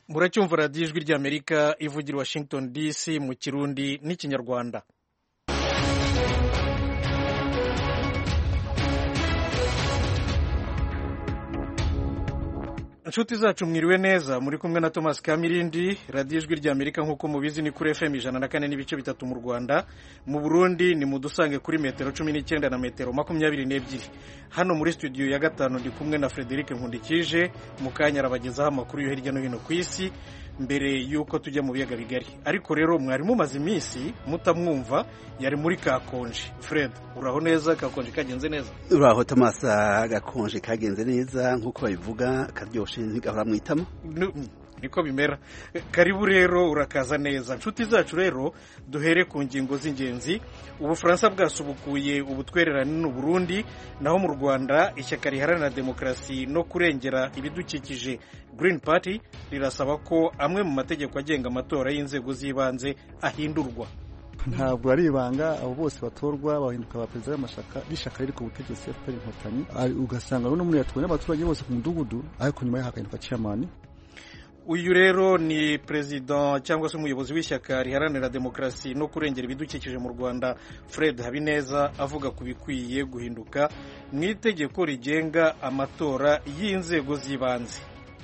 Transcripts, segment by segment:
muracyumva radiyo ijwi ry'amerika ivugira i washington dc mu kirundi n'ikinyarwanda inshuti zacu mwiriwe neza muri kumwe na thomas kamirindi radiyo ijwi ry'amerika nk'uko mubizi ni kuri fm ijana na kane n'ibice bitatu mu rwanda mu burundi ni mudusange kuri metero cumi n'icyenda na metero makumyabiri n'ebyiri hano muri studio ya gatanu ndi kumwe na frederic nkundikije mu kanya arabagezaho amakuru yo hirya no hino ku isi mbere y'uko tujya mu biyaga bigari ariko rero mwari mumaze iminsi mutamwumva yari muri kakonje fred uraho neza kakonje kagenze neza uraho thomas gakonje kagenze neza nk'uko babivuga karyoshye ntigahora mu itama niko bimera karibu rero urakaza neza inshuti zacu rero duhere ku ngingo z'ingenzi ubufaransa bwasubukuye ubutwererane n'u Burundi naho mu rwanda ishyaka riharanira demokarasi no kurengera ibidukikije Green Party rirasaba ko amwe mu mategeko agenga amatora y'inzego z'ibanze ahindurwa ntabwo ari ibanga abo bose batorwa bahinduka ba perezida b'ishyaka riri ku butegetsi FPR inkotanyi ugasanga no muri yatuwe n'abaturage bose ku mudugudu ariko nyuma yaho hagahinduka chairman uyu rero ni perezida cyangwa se umuyobozi w'ishyaka riharanira demokarasi no kurengera ibidukikije mu rwanda fred habineza avuga ku bikwiye guhinduka mu itegeko rigenga amatora y'inzego z'ibanze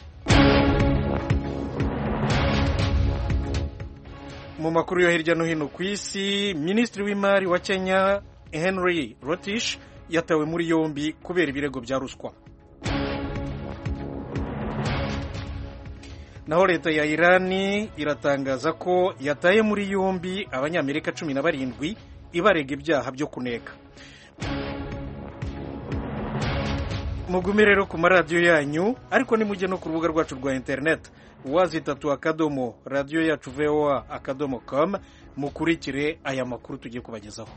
mu makuru yo hirya no hino ku isi minisitiri w'imari wa kenya henry rotish yatawe muri yombi kubera ibirego bya ruswa naho leta ya irani iratangaza ko yataye muri yombi abanyamerika cumi na barindwi ibarega ibyaha byo kuneka mugume rero ku maradiyo yanyu ariko nimujye no ku rubuga rwacu rwa interineti wazi itatu akadomo radiyo yacu voa akadomo com mukurikire aya makuru tugiye kubagezaho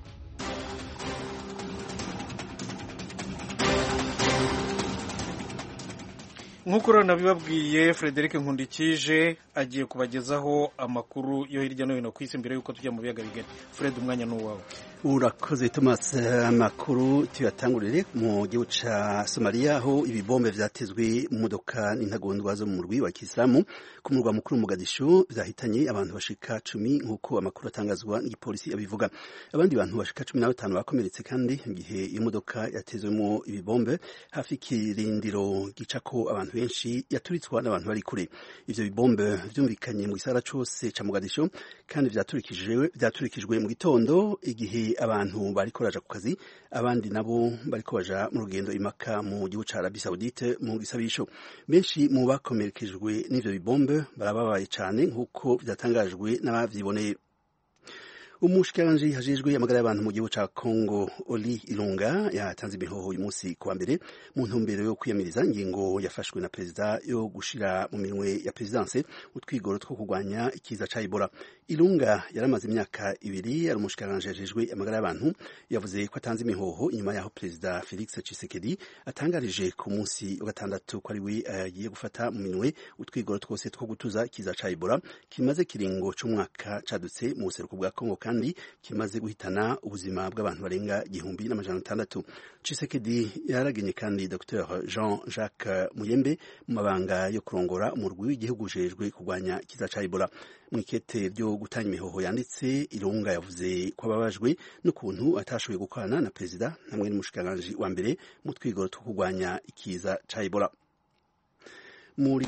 nk'uko rero nabibabwiye frederic nkundikije agiye kubagezaho amakuru yo hirya no hino ku isi mbere y'uko tujya mu biyaga bigari fred umwanya ni uwawe urakoze thomas amakuru tuyatangurire mu gihugu cya somaliya aho ibibombe byatezwe mu modoka n'intagondwa zo mu murwi wa kisilamu ku murwa mukuru Mogadishu byahitanye abantu bashika cumi nk'uko amakuru atangazwa n'igipolisi abivuga abandi bantu bashika cumi na batanu bakomeretse kandi igihe iyo modoka yatezwemo ibibombe hafi y'ikirindiro gicako abantu benshi yaturitswa n'abantu bari kure ivyo bibombe vyumvikanye mu gisagara cose ca Mogadishu kandi vyaturikijwe vyaturikijwe mu gitondo igihe abantu bariko baja ku kazi abandi nabo bariko baja mu rugendo imaka mu gihugu ca Arabie Saoudite mu gisabisho benshi mu bakomerekejwe n'ivyo bibombe barababaye cane nk'uko vyatangajwe n'abavyiboneye umushikiranganji hajejwe amagara y'abantu mu gihugu ca Congo Oli Ilunga yatanze imihoho uyu munsi kuwa mbere mu ntumbero yo kwiyamiriza ingingo yafashwe na perezida yo gushira mu minwe ya presidence utwigoro two kurwanya ikiza ca Ebola Ilunga yaramaze imyaka ibiri ari umushikiranganji hajejwe amagara y'abantu yavuze ko atanze imihoho inyuma yaho perezida Felix Tshisekedi atangarije ku munsi wa gatandatu ko ari we agiye uh, gufata mu minwe utwigoro twose two gutuza ikiza ca Ebola kimaze kiringo c'umwaka cadutse mu buseruko bwa Congo kandi kimaze guhitana ubuzima bw'abantu barenga igihumbi n'amajana atandatu Tshisekedi yaragenye kandi Dr Jean Jacques Muyembe mu mabanga yo kurongora umurwi w'igihugu ujejwe kurwanya ikiza ca Ebola mu ikete ryo gutanga imihoho yanditse Irunga yavuze ko ababajwe n'ukuntu atashoboye gukorana na perezida hamwe n'umushikiranganji wa mbere mu twigoro two kurwanya ikiza ca Ebola muri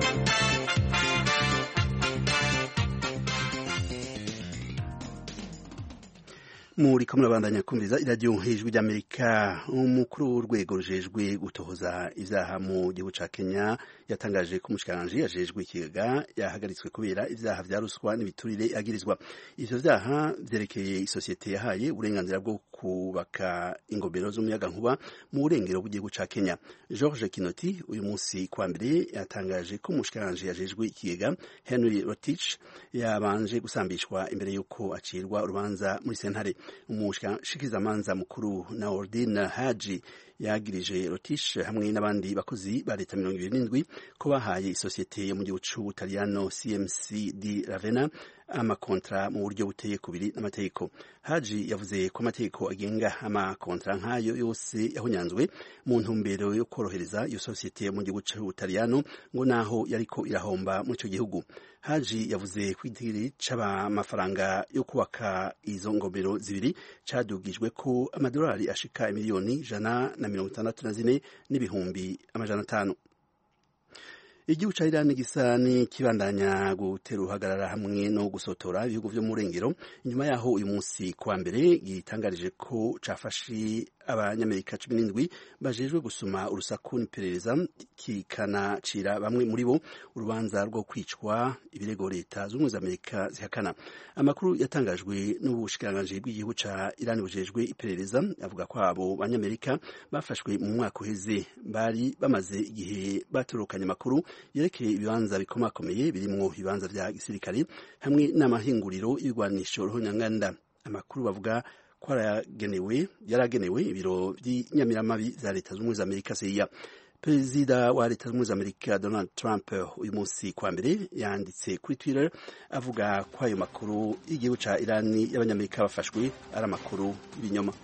muri ko murabandanya kumviriza iradiyo hejuru ry'amerika umukuru w'urwego rujejwe gutohoza ibyaha mu gihugu ca kenya yatangaje ko umushikiranganji yajejwe ikigega yahagaritswe kubera ibyaha vya ruswa n'ibiturire agirizwa ivyo vyaha vyerekeye isosiyete yahaye uburenganzira bwo kubaka ingomero z'umuyagankuba mu burengero bw'igihugu ca kenya george kinoti uyu munsi kwa mbere yatangaje ko umushikiranganji yajejwe ikigega henry rotich yabanje gusambishwa imbere y'uko acirwa urubanza muri sentare umushikizamanza mukuru na ordine haji yagirije rotishe hamwe n'abandi bakozi ba leta mirongo ibiri n'indwi ko bahaye isosiyete yo mu gihugu c'ubutaliyano cmc di ravena amakontra mu buryo buteye kubiri n'amategeko haji yavuze ko amategeko agenga amakontra nk'ayo yose yahunyanzwe mu ntumbero yo korohereza iyo sosiyete yo mu gihugu c'ubutaliyano ngo naho yariko irahomba mu ico gihugu haji yavuze ko idigiri c'amafaranga yo kubaka izo ngomero zibiri cadugijwe ko amadolari ashika imiliyoni ijana na mirongo itandatu na zine n'ibihumbi amajana atanu igihugu ca Iran gisa n'ikibandanya gutera uruhagarara hamwe no gusotora ibihugu vyo mu rengero inyuma yaho uyu munsi kuwa mbere gitangarije ko cafashe abanyamerika cumi n'indwi bajejwe gusuma urusaku n'iperereza kikanacira bamwe muri bo urubanza rwo kwicwa ibirego leta z'ubumwe za amerika zihakana amakuru yatangajwe n'ubushikiranganji bw'igihugu ca Iran bujejwe iperereza avuga ko abo banyamerika bafashwe mu mwaka uheze bari bamaze igihe batorokanye amakuru yerekeye ibibanza bikomakomeye birimwo ibibanza vya gisirikare hamwe n'amahinguriro y'ibigwanisho ruhonyanganda amakuru bavuga ko yaragenewe yaragenewe ibiro by'inyamiramabi za leta z'ubumwe za amerika CIA perezida wa leta z'ubumwe za amerika donald trump uyu munsi kwa mbere yanditse kuri twitter avuga ko ayo makuru y'igihugu ca irani y'abanyamerika bafashwe ari amakuru y'ibinyoma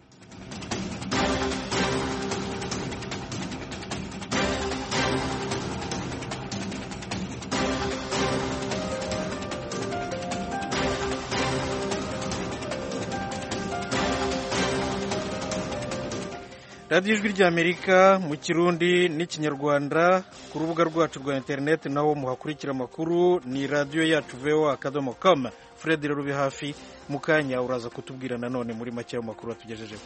radiyo ijwi ry'amerika mu kirundi n'ikinyarwanda ku rubuga rwacu rwa interineti naho muhakurikira amakuru ni radiyo yacu vewa akadomo kama fred rero ube hafi mu kanya uraza kutubwira nanone muri make ayo makuru atugejejeho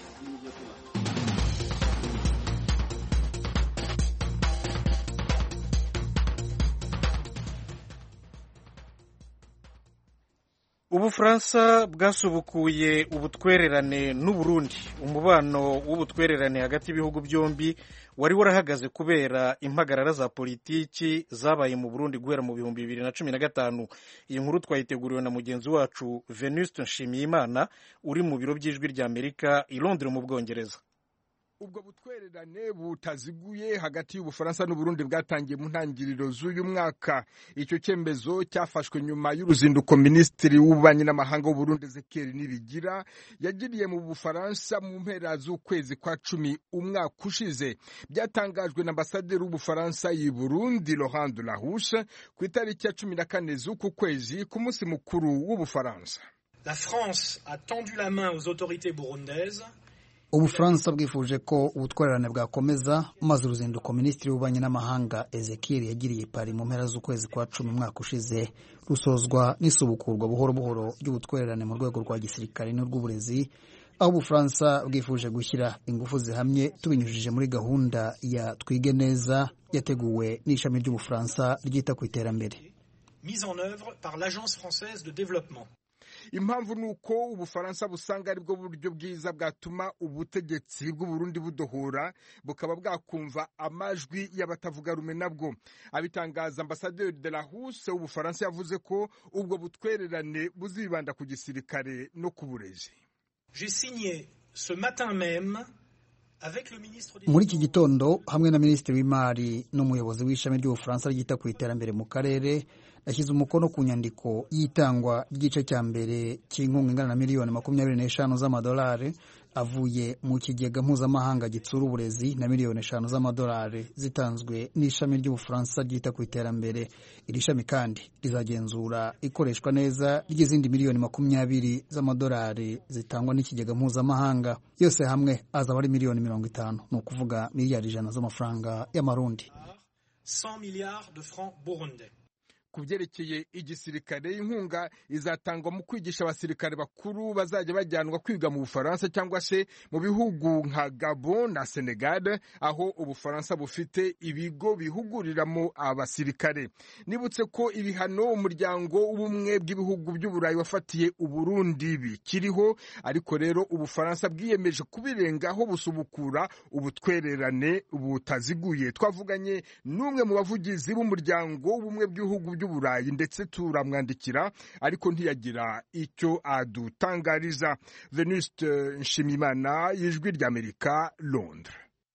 ubufaransa bwasubukuye ubutwererane n'uburundi umubano w'ubutwererane hagati y'ibihugu byombi wari warahagaze kubera impagarara za politiki zabaye mu burundi guhera mu bihumbi bibiri na cumi na gatanu iyi nkuru twayiteguriwe na mugenzi wacu venuste nshimiyimana uri mu biro by'ijwi ry'amerika i londres mu bwongereza ubwo butwererane butaziguye hagati y'ubufaransa n'uburundi bwatangiye mu ntangiriro z'uyu mwaka icyo cyemezo cyafashwe nyuma y'uruzinduko minisitiri w'ububanyi n'amahanga w'uburundi ezekiel nibigira yagiriye mu bufaransa mu mpera z'ukwezi kwa cumi umwaka ushize byatangajwe na ambasaderi w'ubufaransa i burundi laurent de la houche ku itariki ya cumi na kane z'uku kwezi ku munsi mukuru w'ubufaransa La France a tendu la main aux autorités burundaises ubufaransa bwifuje ko ubutwererane bwakomeza maze uruzinduko minisitiri w'ububanyi n'amahanga ezekiel yagiriye i pari mu mpera z'ukwezi kwa cumi umwaka ushize rusozwa n'isubukurwa buhoro buhoro ry'ubutwererane mu rwego rwa gisirikare n'urw'uburezi aho ubufaransa bwifuje gushyira ingufu zihamye tubinyujije muri gahunda ya twige neza yateguwe n'ishami ry'ubufaransa ryita ku iterambere mise en œuvre par l'Agence française de développement. impamvu ni uko ubufaransa busanga ari bwo buryo bwiza bwatuma ubutegetsi bw'uburundi budohora bukaba bwakumva amajwi y'abatavuga rumwe nabwo abitangaza ambasaderi de la huse w'ubufaransa yavuze ko ubwo butwererane buzibanda ku gisirikare no ku burezi J'ai signé ce matin même avec le ministre des muri iki gitondo hamwe na minisitiri w'imari n'umuyobozi w'ishami ry'ubufaransa ryita ku iterambere mu karere yashyize umukono ku nyandiko y'itangwa ry'igice cya mbere cy'inkunga ingana na miliyoni makumyabiri n'eshanu z'amadolari avuye mu kigega mpuzamahanga gitsura uburezi na miliyoni eshanu z'amadolari zitanzwe n'ishami ry'ubufaransa ryita ku iterambere iri shami kandi rizagenzura ikoreshwa neza ry'izindi miliyoni makumyabiri z'amadolari zitangwa n'ikigega mpuzamahanga yose hamwe azaba ari miliyoni mirongo itanu ni ukuvuga miliyari ijana z'amafaranga y'amarundi 100 milliards de francs burundais. ku byerekeye igisirikare inkunga izatangwa mu kwigisha abasirikare bakuru bazajya bajyanwa kwiga mu bufaransa cyangwa se mu bihugu nka gabon na senegal aho ubufaransa bufite ibigo bihuguriramo abasirikare nibutse ko ibihano umuryango w'ubumwe bw'ibihugu by'uburayi wafatiye uburundi bikiriho ariko rero ubufaransa bwiyemeje kubirengaho busubukura ubutwererane butaziguye twavuganye n'umwe mu bavugizi b'umuryango w'ubumwe bw'ibihugu by'uburayi ndetse turamwandikira ariko ntiyagira icyo adutangariza venuste nshimimana y'ijwi ry'amerika londres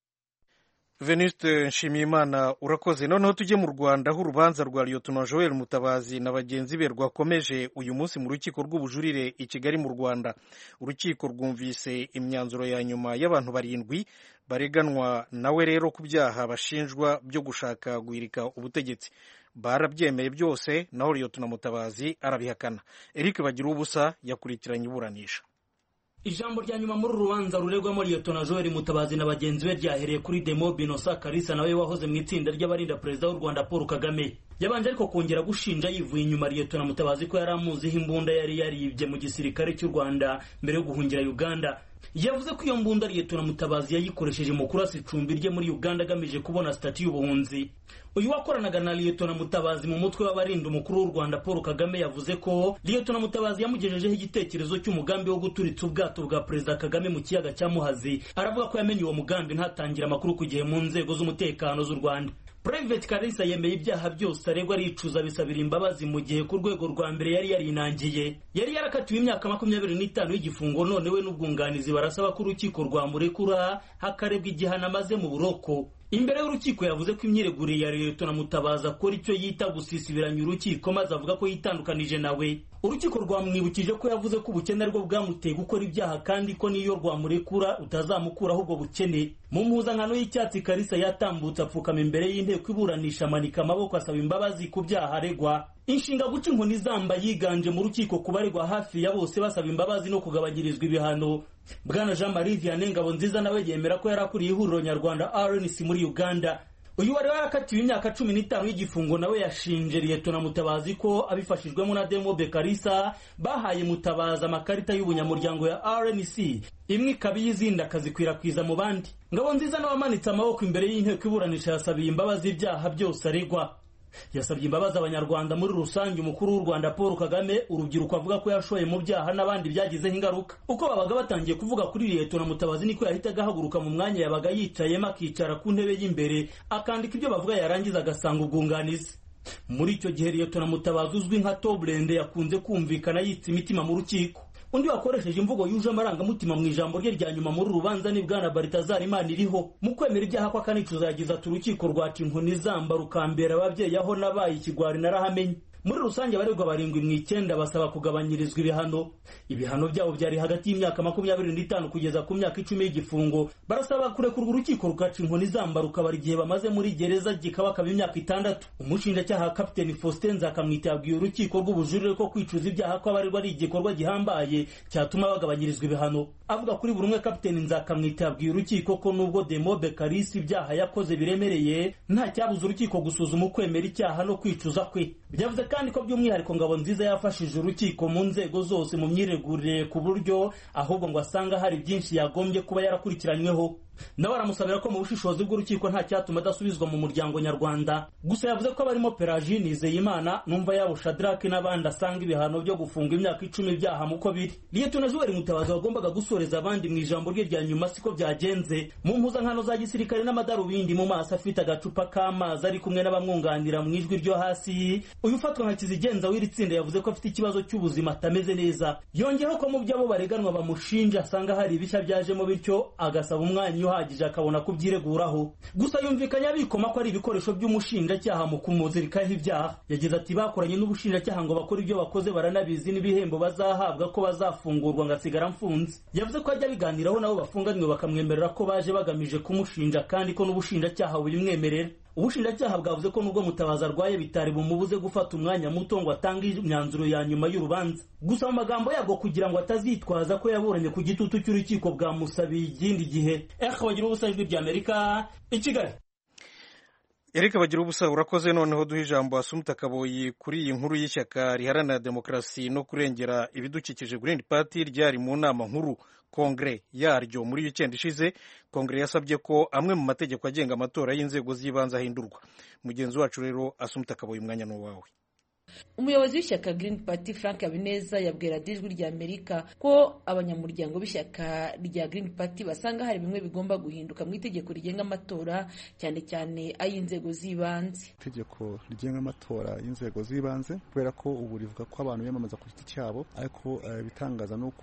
venuste nshimiyimana urakoze noneho tujye mu rwanda aho urubanza rwa liyotona joel mutabazi na bagenzi be rwakomeje uyu munsi mu rukiko rw'ubujurire i kigali mu rwanda urukiko rwumvise imyanzuro ya nyuma y'abantu barindwi bareganwa nawe rero ku byaha bashinjwa byo gushaka guhirika ubutegetsi barabyemeye byose naho liyotona mutabazi arabihakana eric bagira ubusa yakurikiranye iburanisha ijambo rya nyuma muri uru rubanza ruregwamo liyotona joel mutabazi na bagenzi be ryahereye kuri demo binosa karisa nawe wahoze mu itsinda ry'abarinda perezida w'u rwanda paul kagame yabanje ariko kongera gushinja yivuye inyuma liyotona mutabazi ko yari amuziho imbunda yari yaribye mu gisirikare cy'u rwanda mbere yo guhungira uganda yavuze ko iyo mbunda liyetona mutabazi yayikoresheje mu kurasa icumbi rye muri uganda agamije kubona sitati y'ubuhunzi uyu wakoranaga na liyetona mutabazi mu mutwe w'abarinda umukuru w'u rwanda paul kagame yavuze ko liyetona mutabazi yamugejejeho igitekerezo cy'umugambi wo guturitsa ubwato bwa perezida kagame mu kiyaga cya muhazi aravuga ko yamenye uwo mugambi ntatangire amakuru ku gihe mu nzego z'umutekano z'u rwanda Private Kalisa yemeye ibyaha byose aregwa aricuza bisabira imbabazi mu gihe ku rwego rwa mbere yari yarinangiye yari yarakatiwe imyaka makumyabiri n'itanu y'igifungo none we n'ubwunganizi barasaba ko urukiko rwamurekura hakarebwa igihano amaze mu buroko imbere y'urukiko yavuze ko imyiregurire ya liyetona mutabazi akora icyo yita gusisibiranya urukiko maze avuga ko yitandukanije nawe urukiko rwamwibukije ko yavuze ko ubukene aribwo bwamuteye gukora ibyaha kandi ko n'iyo rwamurekura utazamukuraho ubwo bukene mu mpuzankano y'icyatsi karisa yatambutse apfukama imbere y'inteko iburanisha amanika amaboko asaba imbabazi ku byaha aregwa inshinga guca inkoni zamba yiganje mu rukiko ku baregwa hafi ya bose basaba imbabazi no kugabanyirizwa ibihano bwana jean marie vianney ngabo nziza nawe yemera ko yari akuriye ihuriro nyarwanda rnc muri uganda uyu wari warakatiwe imyaka cumi n'itanu y'igifungo nawe yashinje liyetona mutabazi ko abifashijwemo na demo bekarisa bahaye mutabazi amakarita y'ubunyamuryango ya rnc imwe ikaba iy'izindi akazikwirakwiza mu bandi ngabo nziza nawe amanitse amaboko imbere y'inteko iburanisha yasabiye imbabazi ibyaha byose aregwa yasabye imbabazi abanyarwanda muri rusange umukuru w'u rwanda paul kagame urubyiruko avuga ko yashoye mu byaha n'abandi byagizeho ingaruka uko babaga batangiye kuvuga kuri liyetona mutabazi niko yahitaga ahaguruka mu mwanya yabaga yicayemo akicara ku ntebe y'imberere akandika ibyo bavuga yarangiza agasanga ubwunganizi muri icyo gihe liyetona mutabazi uzwi nka toburende yakunze kumvikana yitsa imitima mu rukiko undi wakoresheje imvugo yuje amarangamutima mu ijambo rye rya nyuma muri rubanza ni bwana baritazari imana iriho mu kwemera ibyaha kwa kanicuza yagize ati urukiko rwaca inkoni zamba rukambera ababyeyi aho nabaye ikigwari narahamenye muri rusange abaregwa barindwi mu icyenda basaba kugabanyirizwa ibihano ibihano byabo byari hagati y'imyaka makumyabiri n'itanu kugeza ku myaka icumi y'igifungo barasaba kurekurwa urukiko rukaca inkoni zamba rukabara igihe bamaze muri gereza gikabakaba imyaka itandatu umushinjacyaha kapiteni faustin nzakamwita yabwiye urukiko rw'ubujurire ko kwicuza ibyaha kw'abaregwa ari igikorwa gihambaye cyatuma bagabanyirizwa ibihano avuga kuri buri umwe kapiteni nzakamwita yabwiye urukiko ko nubwo demobe karisi ibyaha yakoze biremereye nta cyabuza urukiko gusuzuma ukwemera icyaha no kwicuza kwe byavuze kandi ko by'umwihariko ngabo nziza yafashije urukiko mu nzego zose mu myiregurire ku buryo ahubwo ngo asanga hari byinshi yagombye kuba yarakurikiranyweho nawe aramusabira ko mu bushishozi bw'urukiko nta cyatuma adasubizwa mu muryango nyarwanda gusa yavuze ko abarimo peragine nizeyimana numva yabo shadrake n'abandi asanga ibihano byo gufunga imyaka icumi byaha muko biri liyetona juweri mutabazi wagombaga gusoreza abandi mu ijambo rye rya nyuma siko byagenze mu mpuzankano za gisirikare n'amadarubindi mu maso afite agacupa k'amazi ari kumwe n'abamwunganira mu ijwi ryo hasi uyu ufatwa nka kizigenza w'iri tsinda yavuze ko afite ikibazo cy'ubuzima atameze neza yongeraho ko mu byo abo bareganwa bamushinja asanga hari ibishya byajemo bityo agasaba umwanya uhagije akabona kubyireguraho gusa yumvikanye abikoma ko ari ibikoresho by'umushinjacyaha mu kumuzirikaho ibyaha yagize ati bakoranye n'ubushinjacyaha ngo bakore ibyo bakoze baranabizi n'ibihembo bazahabwa ko bazafungurwa ngasigara mfunze yavuze ko ajya biganiraho nabo bafunganywe bakamwemerera ko baje bagamije kumushinja kandi ko n'ubushinjacyaha bubimwemerera ubushinjacyaha bwavuze ko nubwo mutabazi arwaye bitari bumubuze gufata umwanya muto ngo atange imyanzuro ya nyuma y'urubanza gusa mu magambo yabwo kugira ngo atazitwaza ko yaburanye ku gitutu cy'urukiko bwamusabiye ikindi gihe ehe bagira ubusa ijwi ry'amerika i kigali Eric bagira ubusa urakoze noneho duha ijambo Asumta Kaboyi kuri iyi nkuru y'ishyaka riharanira demokarasi no kurengera ibidukikije Green Party ryari mu nama nkuru kongere yaryo muri wikendi ishize kongere yasabye ko amwe mu mategeko agenga amatora y'inzego z'ibanze ahindurwa mugenzi wacu rero Asumta Kaboyi umwanya ni uwawe umuyobozi w'ishyaka Green Party Frank Habineza yabwira ijwi rya Amerika ko abanyamuryango b'ishyaka rya Green Party basanga hari bimwe bigomba guhinduka mu itegeko rigenga amatora cyane cyane ay'inzego z'ibanze itegeko rigenga amatora y'inzego z'ibanze kubera ko ubu rivuga ko abantu biyamamaza ku giti cyabo ariko ibitangaza ni uko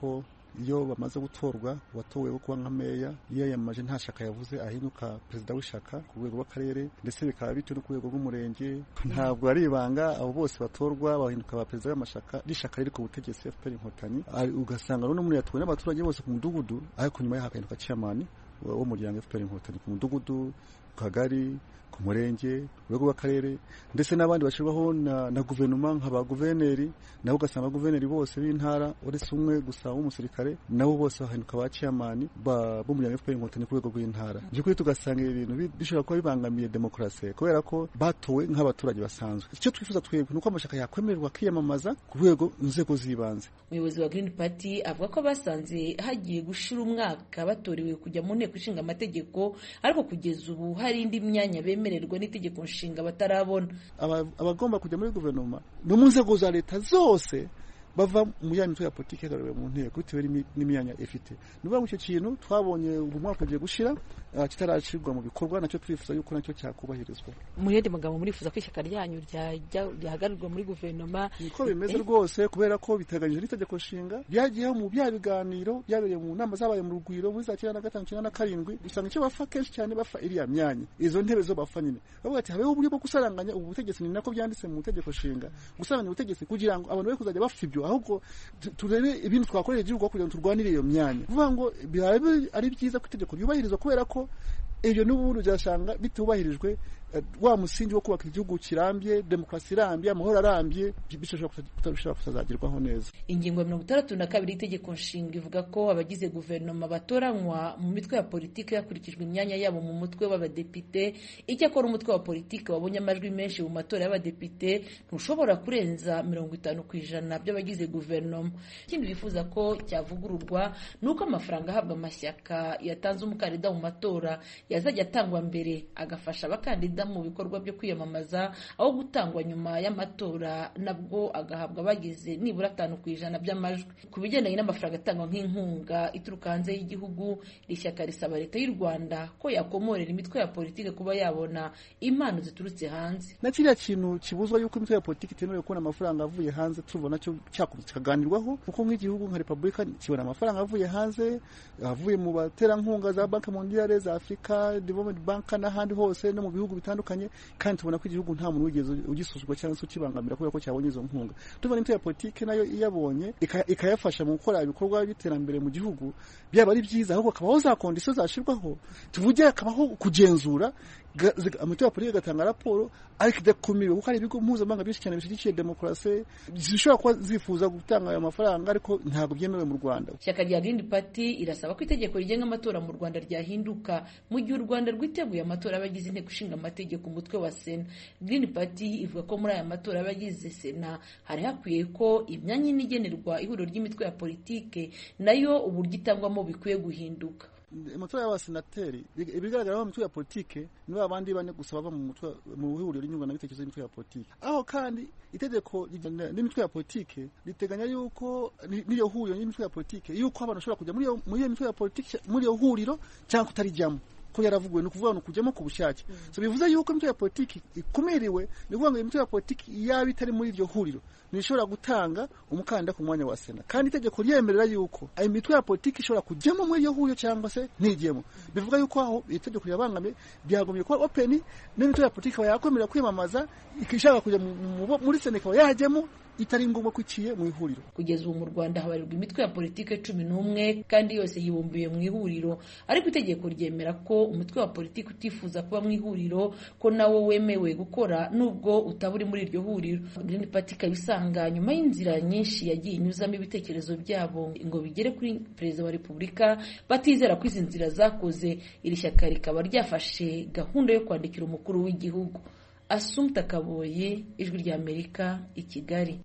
iyo bamaze gutorwa uwatowe wo kuba nka meya iyo yiyamamaje nta shaka yavuze ahinduka perezida w'ishaka ku rwego rw'akarere ndetse bikaba bityo no ku rwego rw'umurenge ntabwo ari ibanga abo bose batorwa bahinduka ba perezida b'amashaka rishaka riri ku butegetsi FPR inkotanyi ugasanga n'umuntu yatowe n'abaturage bose ku mudugudu ariko nyuma yaho hagahinduka chairman w'umuryango FPR inkotanyi ku mudugudu ku kagari ku murenge urwego rw'akarere ndetse n'abandi bashyirwaho na, na guverinoma nka ba guverineri nabo ugasanga guverineri bose b'intara uretse umwe gusa w'umusirikare nabo bose bahinduka ba chairman b'umuryango FPR inkotanyi ku rwego rw'intara by'ukuri tugasanga ibi bintu bishobora kuba bibangamiye demokarasi kubera ko batowe nk'abaturage basanzwe icyo twifuza twebwe ni uko amashyaka yakwemererwa kwiyamamaza ku rwego inzego z'ibanze umuyobozi wa Green Party avuga ko basanze hagiye gushira umwaka batorewe kujya mu nteko ishinga amategeko ariko kugeza ubu hari indi myanya bemererwa n'itegeko nshinga batarabona abagomba kujya muri guverinoma no mu nzego za leta zose bava mu ya mitwe ya politiki yagaruriwe mu nteko bitewe n'imyanya ifite ni ukuvuga ngo icyo kintu twabonye ubu mwaka ugiye gushira kitarashyirwa mu bikorwa nacyo twifuza yuko nacyo cyakubahirizwa mu yandi magambo murifuza ko ishyaka ryanyu ryahagarirwa muri guverinoma niko bimeze rwose kubera ko biteganyije n'itegeko nshinga byagiyeho mu bya biganiro byabereye mu nama zabaye mu rugwiro muri za cyenda na gatanu cyenda na karindwi usanga icyo bapfa kenshi cyane bapfa iriya myanya izo ntebe zo bapfa nyine bavuga ati habeho uburyo bwo gusaranganya ubu butegetsi ni nako byanditse mu itegeko nshinga gusaranganya ubutegetsi kugira ngo abantu be kuzajya bapfa ibyo ahubwo turebe ibintu twakorera igihugu kugira ngo turwanire iyo myanya kuvuga ngo biba ari byiza ko itegeko ryubahirizwa kubera ko ibyo n'ubundi uzasanga bitubahirijwe wa musingi wo kubaka igihugu kirambye demokarasi irambye amahoro arambye bishobora kutazagerwaho neza ingingo ya mirongo itandatu na kabiri y'itegeko nshinga ivuga ko abagize guverinoma batoranywa mu mitwe ya politiki hakurikijwe imyanya yabo mu mutwe w'abadepite icyakora umutwe wa politiki wabonye amajwi menshi mu matora y'abadepite ntushobora kurenza mirongo itanu ku ijana by'abagize guverinoma ikindi bifuza ko cyavugururwa ni uko amafaranga ahabwa amashyaka yatanze umukandida mu matora yazajya atangwa mbere agafasha abakandida mu bikorwa byo kwiyamamaza aho gutangwa nyuma y'amatora nabwo agahabwa abagize nibura atanu ku ijana by'amajwi ku bigendanye n'amafaranga atangwa nk'inkunga ituruka hanze y'igihugu iri shyaka risaba leta y'u rwanda ko yakomorera imitwe ya politiki kuba yabona impano ziturutse hanze na kiriya kintu kibuzwa yuko imitwe ya politiki itemerewe kubona amafaranga avuye hanze tuvuga nacyo cyakomeza kikaganirwaho kuko nk'igihugu nka repubulika kibona amafaranga avuye hanze avuye mu baterankunga za banki mondiale za afurika development bank n'ahandi hose no mu bihugu bitandukanye kandi tubona ko igihugu nta muntu wigeze ugisuzugwa cyangwa se ukibangamira kubera ko cyabonye izo nkunga tubona imitwe ya politiki nayo iyabonye ikayafasha mu gukora ibikorwa by'iterambere mu gihugu byaba ari byiza ahubwo hakabaho za kondisiyo zashyirwaho tuvuge hakabaho kugenzura amatora ya politiki agatanga raporo ariko idakumiwe kuko hari ibigo mpuzamahanga byinshi cyane bishyigikiye demokarasi zishobora kuba zifuza gutanga ayo mafaranga ariko ntabwo byemewe mu rwanda ishyaka rya Green Party irasaba ko itegeko rigenga amatora mu rwanda ryahinduka mu gihe u rwanda rwiteguye amatora y'abagize inteko ishinga amategeko umutwe wa sena Green Party ivuga ko muri aya matora y'abagize sena hari hakwiye ko imyanya ine igenerwa ihuriro ry'imitwe ya politike nayo uburyo itangwamo bikwiye guhinduka amatora y'abasenateri ibigaragara mu mitwe ya politike ni ba bandi bane gusa bava mu mutwe mu ihuriro ry'inyunganabitekerezo y'imitwe ya politike aho kandi itegeko n'imitwe ya politike riteganya yuko n'iyo huriro y'imitwe ya politike yuko abantu bashobora kujya muri iyo mitwe ya politike muri iyo huriro cyangwa kutarijyamo ko yaravuguwe ni ukuvuga ngo kujyamo ku bushake so bivuze yuko imitwe ya politiki ikumiriwe ni ukuvuga ngo imitwe ya politiki yaba itari muri iryo huriro ntishobora gutanga umukandida ku mwanya wa sena kandi itegeko ryemerera yuko ayo mitwe ya politiki ishobora kujyamo muri iyo huriro cyangwa se ntigemo bivuga yuko aho itegeko rirabangamye byagombye kuba openi n'imitwe ya politiki ikaba yakwemerera kwiyamamaza ishaka kujya muri sena ikaba yajyamo itari ngombwa ko iciye mu ihuriro kugeza ubu mu rwanda habarirwa imitwe ya politiki cumi n'umwe kandi yose yibumbiye mu ihuriro ariko itegeko ryemera ko umutwe wa politiki utifuza kuba mu ihuriro ko nawo wemewe gukora nubwo utaba uri muri iryo huriro Green Party ikaba isanga nyuma y'inzira nyinshi yagiye inyuzamo ibitekerezo byabo ngo bigere kuri perezida wa repubulika batizera ko izi nzira zakoze iri shyaka rikaba ryafashe gahunda yo kwandikira umukuru w'igihugu Asumta Kaboye ijwi ry'Amerika i Kigali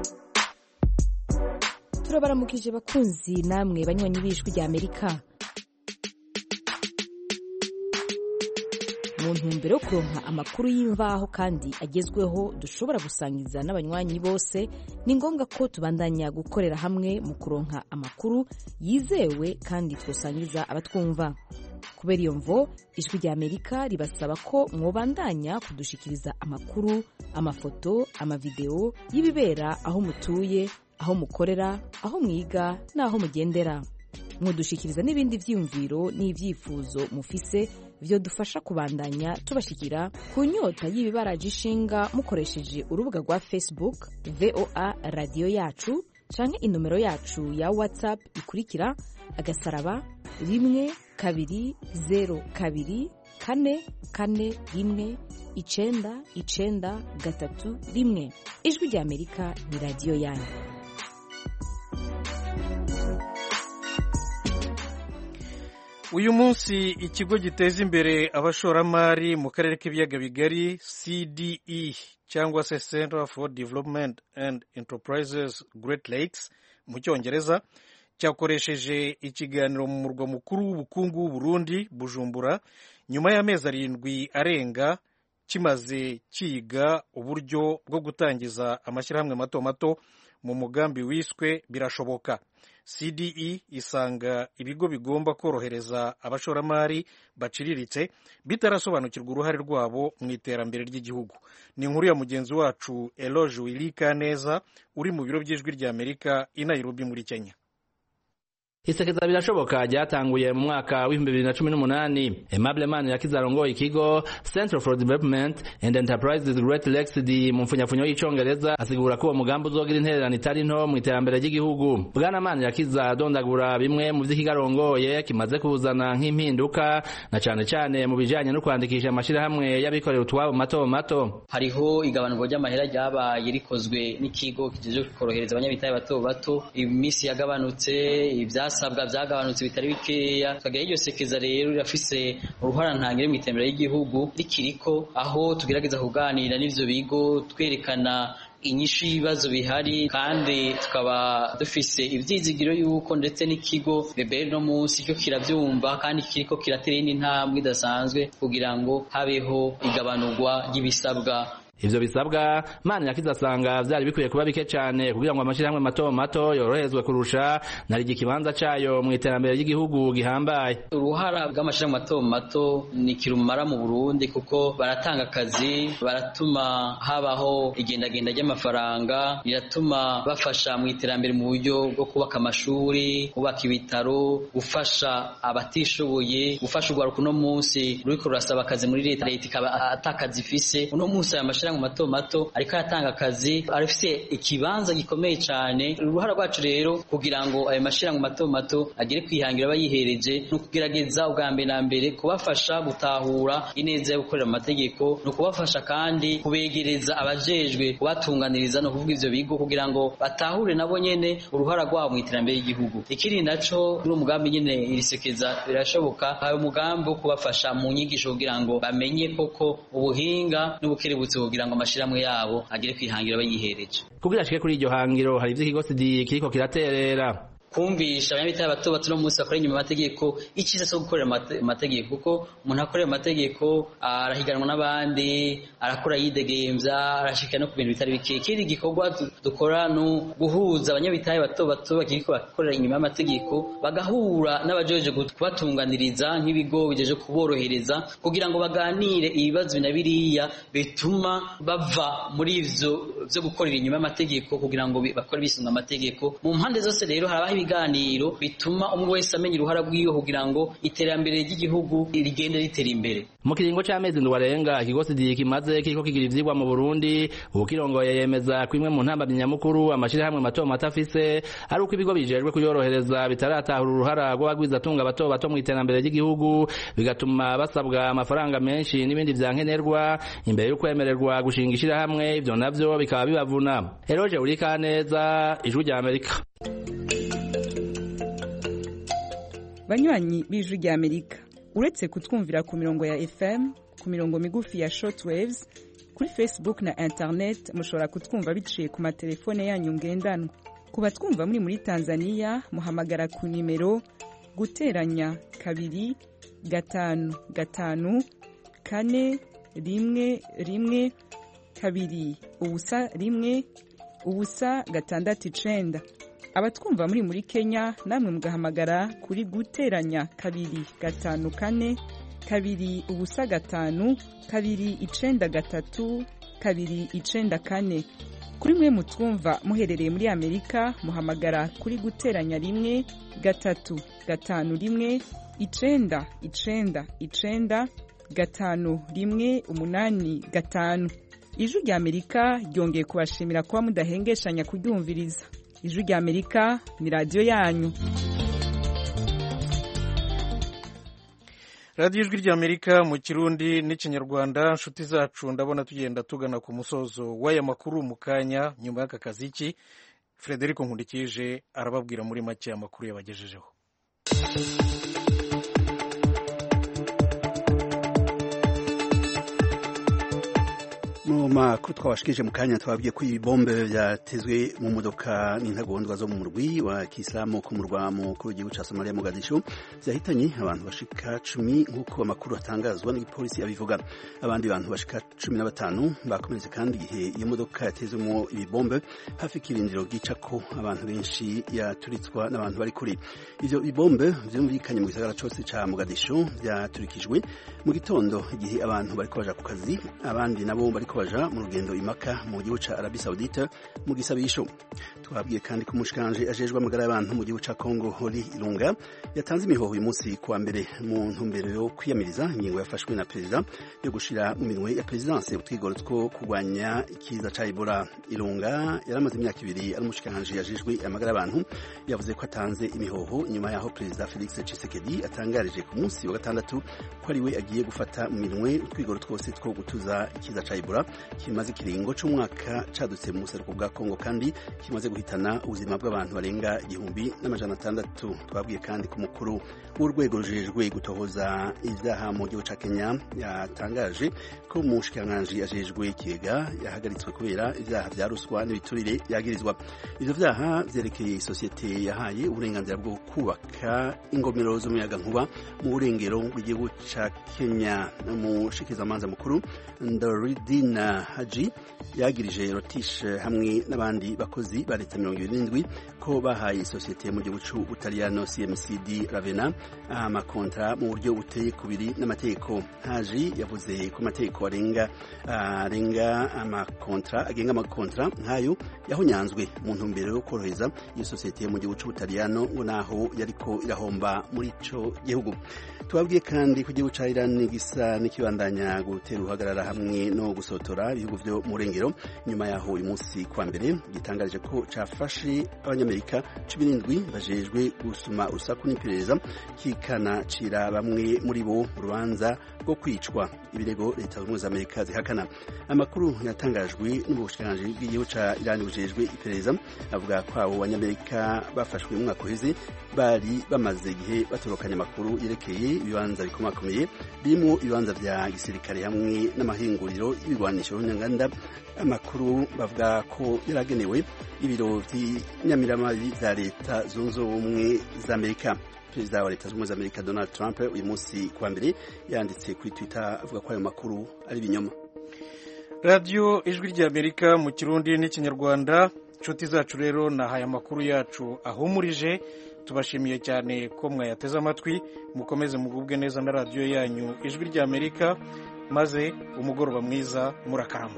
turabaramukije bakunzi namwe banywanyi b'ijwi ry'Amerika mu ntumbero yo kuronka amakuru y'imvaho kandi agezweho dushobora gusangiza n'abanywanyi bose ni ngombwa ko tubandanya gukorera hamwe mu kuronka amakuru yizewe kandi twosangiza abatwumva kubera iyo mvo ijwi rya amerika ribasaba ko mwobandanya kudushikiriza amakuru amafoto amavideo y'ibibera aho mutuye aho mukorera aho mwiga n'aho mugendera mudushikiriza n'ibindi byiyumviro n'ibyifuzo mufise byo dufasha kubandanya tubashikira ku nyota y'ibibaraje ishinga mukoresheje urubuga rwa facebook voa radiyo yacu canke inomero yacu ya whatsapp ikurikira agasaraba rimwe kabiri zero kabiri kane kane rimwe icenda icenda gatatu rimwe ijwi rya amerika ni radiyo yanyu uyu munsi ikigo giteza imbere abashoramari mu karere k'ibiyaga bigari cde cyangwa se center for development and enterprises great lakes mu cyongereza cyakoresheje ikiganiro mu murwa mukuru w'ubukungu w'uburundi bujumbura nyuma y'amezi arindwi arenga kimaze kiga uburyo bwo gutangiza amashyirahamwe mato mato mu mugambi wiswe birashoboka cde isanga ibigo bigomba korohereza abashoramari baciriritse bitarasobanukirwa uruhare rwabo mu iterambere ry'igihugu ni inkuru ya mugenzi wacu eloge wirika neza uri mu biro by'ijwi rya amerika i nairobi muri kenya isekeza birashoboka ryatanguye mu mwaka w'ibihumbi bibiri na cumi n'umunani Aimable Manirakiza arongoye ikigo Center for Development and Enterprises Great Lakes mu mfunyafunyo y'icongereza asigura ko uwo mugambi uzogira intererano itari nto mu iterambere ry'igihugu bwana Manirakiza adondagura bimwe mu vy'ikigarongoye kimaze kuzana nk'impinduka na cane cane mu bijanye no kwandikisha amashirahamwe y'abikorera utwabo mato mato hariho igabanurwa ry'amahera ryabaye rikozwe n'ikigo kijejwe korohereza abanyabitaye bato bato iminsi yagabanutse ivyas ibisabwa byagabanutse bitari bikeya tukagira iryo sekeza rero rirafise uruhara ntangire mu iterambere ry'igihugu rikiriko aho tugerageza kuganira n'ivyo bigo twerekana inyishu y'ibibazo bihari kandi tukaba dufise ivyizigiro yuko ndetse n'ikigo bebere no munsi cyo kiravyumva kandi kiriko kiratera indi ntambwe idasanzwe kugira ngo habeho igabanurwa ry'ibisabwa ivyo bisabwa mani yakiza asanga vyari bikwiye kuba bike cane kugira ngo amashirahamwe mato mato yoroherezwe kurusha narigi ikibanza cayo mu iterambere ry'igihugu gihambaye uruhara bw'amashirahamwe mato mato ni kirumara mu Burundi kuko baratanga akazi baratuma habaho igendagenda ry'amafaranga riratuma bafasha mu iterambere mu buryo bwo kubaka amashuri kubaka ibitaro gufasha abatishoboye gufasha urwaruka uno munsi ruriko rurasaba akazi muri leta leta ikaba atakazi ifise uno munsi aya mashirahamwe mato mato ariko aratanga akazi arafise ikibanza gikomeye cyane uruhara rwacu rero kugira ngo ayo mashirahamwe mato mato agere kwihangira abayihereje ni ukugerageza ubwa mbere na mbere kubafasha gutahura ineza yo gukorera amategeko ni ukubafasha kandi kubegereza abajejwe kubatunganiriza no kuvuga ivyo bigo kugira ngo batahure nabo nyene uruhara rwabo mu iterambere ry'igihugu ikindi naco ni umugambi nyene irisekeza birashoboka hari umugambi wo kubafasha mu nyigisho kugira ngo bamenye koko ubuhinga n'ubukerebutsi kugira ngo amashirahamwe yabo agere kwihangira bayihereje kugira ashike kuri iryo hangiro hari ivyo ikigo sidi kiriko kiraterera kumvisha abanyabitaye bato bato no munsi bakora inyuma amategeko icyiza cyo gukorera amategeko kuko umuntu akorera amategeko arahiganwa n'abandi arakora yidegemvya arashika no ku bintu bitari bike ikindi gikorwa dukora no guhuza abanyabitaye bato bato bakiriko bakorera inyuma y'amategeko bagahura n'abajeje kubatunganiriza nk'ibigo bijeje kuborohereza kugira ngo baganire ibibazo na biriya bituma bava muri ivyo vyo gukorera inyuma y'amategeko kugira ngo bakore bisunga amategeko mu mpande zose rero harabaho ibiganiro bituma umwe wese amenya uruhara rwiwe kugira ngo iterambere ry'igihugu rigende ritera imbere mu kiringo c'amezi ndwi arenga ikigo sidi kimaze kiriko kigira ivyigwa mu burundi ubu kirongoye yemeza ko imwe mu ntambamyi nyamukuru amashirahamwe mato mato afise ari uko ibigo bijejwe kuyorohereza bitaratahura uruhara rw'abagwizatunga bato bato mu iterambere ry'igihugu bigatuma basabwa amafaranga menshi n'ibindi vyankenerwa imbere yo kwemererwa gushinga ishirahamwe ivyo navyo bikaba bibavuna eroje urika neza ijwi rya amerika banywanyi b'ijwi rya amerika uretse kutwumvira ku mirongo ya fm ku mirongo migufi ya shortwaves kuri facebook na internet mushobora kutwumva biciye ku matelefone yanyu ngendanwa ku batwumva muri muri tanzania muhamagara ku nimero guteranya kabiri gatanu gatanu kane rimwe rimwe kabiri ubusa rimwe ubusa gatandatu icenda abatwumva muri muri kenya namwe mugahamagara kuri guteranya kabiri gatanu kane kabiri ubusa gatanu kabiri icenda gatatu kabiri icenda kane kuri mwe mutwumva muherereye muri amerika muhamagara kuri guteranya rimwe gatatu gatanu rimwe icenda icenda icenda gatanu rimwe umunani gatanu ijwi rya amerika ryongeye kubashimira kuba mudahengeshanya kuryumviriza ijwi rya amerika ni radiyo yanyu radiyo ijwi ry'amerika mu kirundi n'ikinyarwanda inshuti zacu ndabona tugenda tugana ku musozo w'aya makuru mu kanya nyuma y'aka kazi ki frederic nkundikije arababwira muri make amakuru yabagejejeho mu makuru twabashikije mu kanya twabwiye ko ibibombe byatezwe mu modoka n'intagondwa zo mu murwi wa kisilamu ku murwa mukuru w'igihugu cya somaliya mogadishu byahitanye abantu bashika cumi nk'uko amakuru atangazwa n'igipolisi abivuga abandi bantu bashika cumi na batanu bakomeretse kandi igihe iyo modoka yatezwemo ibibombe hafi y'ikirindiro bwica ko abantu benshi yaturitswa n'abantu bari kuri ivyo bibombe vyumvikanye mu gisagara cose ca mogadishu vyaturikijwe mu gitondo igihe abantu bariko baja ku kazi abandi nabo bariko baja mu rugendo imaka mu gihugu ca Arabie Saoudite mu gisabisho twabwiye kandi ko umushikanje ajejwe amagara y'abantu mu gihugu ca Congo Hori Ilunga yatanze imihoho uyu munsi kuwa mbere mu ntumbero yo kwiyamiriza ingingo yafashwe na perezida yo gushira mu minwe ya perezidanse utwigoro two kurwanya ikiza ca Ebola Ilunga yaramaze imyaka ibiri ari umushikanje ajejwe amagara y'abantu yavuze ko atanze imihoho nyuma yaho perezida Felix Tshisekedi atangarije ku munsi wa gatandatu ko ari we agiye gufata mu minwe utwigoro twose two gutuza ikiza ca Ebola kimaze ikiringo c'umwaka cadutse mu buseruko bwa Kongo kandi kimaze guhitana ubuzima bw'abantu barenga igihumbi n'amajana atandatu twabwiye kandi ku mukuru w'urwego rujejwe gutohoza ivyaha mu gihugu ca Kenya yatangaje ko umushikiranganji ajejwe ikigega yahagaritswe kubera ivyaha vya ruswa n'ibiturire yagirizwa ivyo vyaha vyerekeye isosiyete yahaye uburenganzira bwo kubaka ingomero z'umuyagankuba mu burengero bw'igihugu ca Kenya umushikizamanza mukuru Ndoridina Haji yagirije Rotish hamwe n'abandi bakozi ba leta mirongo ibiri n'indwi ko bahaye isosiyete mu gihugu c'Ubutaliyano CMCD Ravenna amakontra mu buryo buteye kubiri n'amategeko Haji yavuze ko amategeko arenga arenga amakontra agenga amakontra nk'ayo yahonyanzwe mu ntumbero yo korohereza iyo sosiyete mu gihugu c'Ubutaliyano ngo naho yariko irahomba muri ico gihugu tubabwiye kandi ko igihugu ca Iran gisa n'ikibandanya gutera uhagarara hamwe no gusotora ibihugu vyo mu rengero nyuma yaho uyu munsi kwa mbere gitangarije ko cafashe abanyamerika cumi n'indwi bajejwe gusuma urusaku n'iperereza kikanacira bamwe muri bo urubanza rwo kwicwa ibirego leta zunze ubumwe za amerika zihakana amakuru yatangajwe n'ubushikiranganji bw'igihugu ca Iran bujejwe iperereza avuga ko abo banyamerika bafashwe mu mwaka uheze bari bamaze igihe batorokanya amakuru yerekeye ibibanza bikomakomeye birimo ibibanza vya gisirikare hamwe n'amahinguriro y'ibigwanisho nyanganda amakuru bavuga ko yaragenewe ibiro vy'inyamiramabi vya leta zunze ubumwe za amerika perezida wa leta zunze ubumwe za amerika donald trump uyu munsi kuwa mbere yanditse kuri twitter avuga ko ayo makuru ari ibinyoma radiyo ijwi ry'amerika mu kirundi n'ikinyarwanda inshuti zacu rero nahaye amakuru yacu ahumurije tubashimiye cyane ko mwayateze amatwi mukomeze mugubwe neza na radiyo yanyu ijwi ry'amerika maze umugoroba mwiza murakarama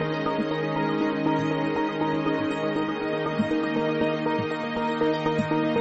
Thank you.